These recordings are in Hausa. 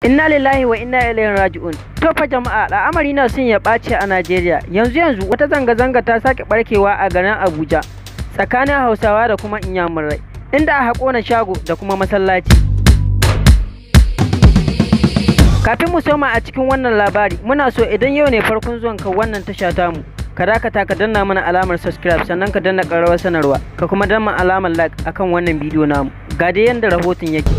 Inna lillahi wa inna ilaihi raji'un. To fa jama'a al'amari na sun ya ɓace a Najeriya. Yanzu yanzu wata zanga-zanga ta sake barkewa a garin Abuja tsakanin Hausawa da kuma Inyamurai inda aka kona shago da kuma masallaci. Kafin mu soma a cikin wannan labari muna so idan yau ne farkon zuwan ka wannan tasha tamu ka dakata ka danna mana alamar subscribe sannan ka danna ƙararrawar sanarwa ka kuma danna alamar like akan wannan bidiyo namu. Ga dai yanda rahoton yake.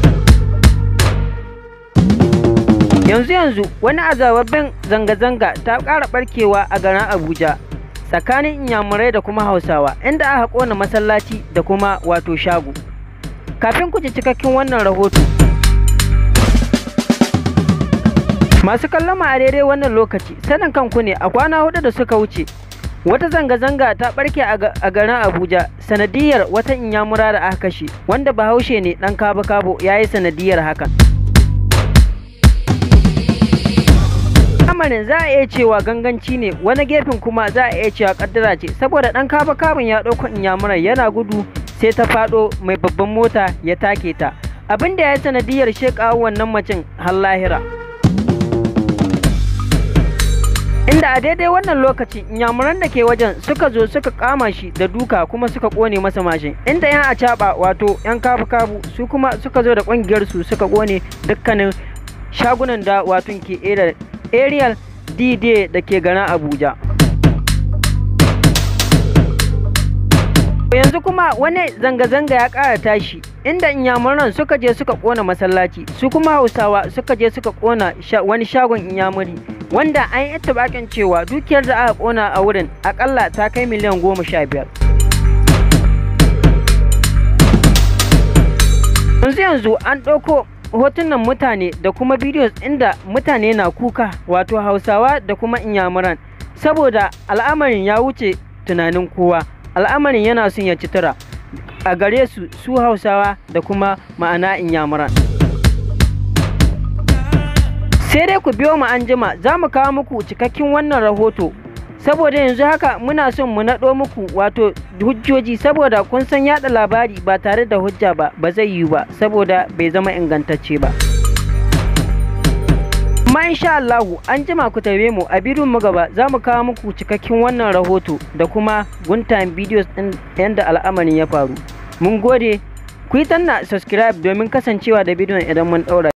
yanzu yanzu wani azababben zanga-zanga ta ƙara ɓarkewa a garin abuja tsakanin inyamurai da kuma hausawa inda aka ƙona masallaci da kuma wato shago kafin ku ji cikakken wannan rahoto masu kallon a daidai wannan lokaci sanin kanku ne a kwana hudu da suka wuce wata zanga-zanga ta ɓarke a garin abuja sanadiyar wata inyamura da aka kashe wanda bahaushe ne ɗan kabo-kabo ya yi sanadiyar hakan lamarin za a iya cewa ganganci ne wani gefen kuma za a iya cewa kaddara ce saboda dan kaba kabin ya ɗauko inyamurar yana gudu sai ta faɗo mai babban mota ya take ta abin da ya sanadiyar shekawa wannan macin har lahira inda a daidai wannan lokaci inyamuran da ke wajen suka zo suka kama shi da duka kuma suka kone masa mashin inda yan acaba wato yan kabu kabu su kuma suka zo da kungiyar su suka kone dukkanin shagunan da wato ke aerial d da ke garin abuja yanzu kuma wani zanga-zanga ya ƙara tashi inda inyamuran suka je suka ƙona masallaci su kuma hausawa suka je suka ƙona wani shagon inyamuri wanda an yi bakin cewa dukiyar da aka ƙona a wurin akalla ta kai miliyan goma sha biyar yanzu yanzu an ɗauko hotunan mutane da kuma bidiyos inda mutane na kuka wato hausawa da kuma inyamuran saboda al'amarin ya wuce tunanin kowa al'amarin yana son ya citira a gare su su hausawa da kuma ma'ana inyamuran sai dai ku biyo mu an jima za mu kawo muku cikakken wannan rahoto saboda yanzu haka muna son mu naɗo muku wato hujjoji saboda kun san yada labari ba tare da hujja ba ba zai yiwu ba saboda bai zama ingantacce ba amma insha Allah an jima ku tabe mu a bidiyon mu gaba za mu kawo muku cikakken wannan rahoto da kuma guntayen videos din yanda al'amarin ya faru mun gode ku yi tanna subscribe domin kasancewa da bidiyon idan mun ɗaura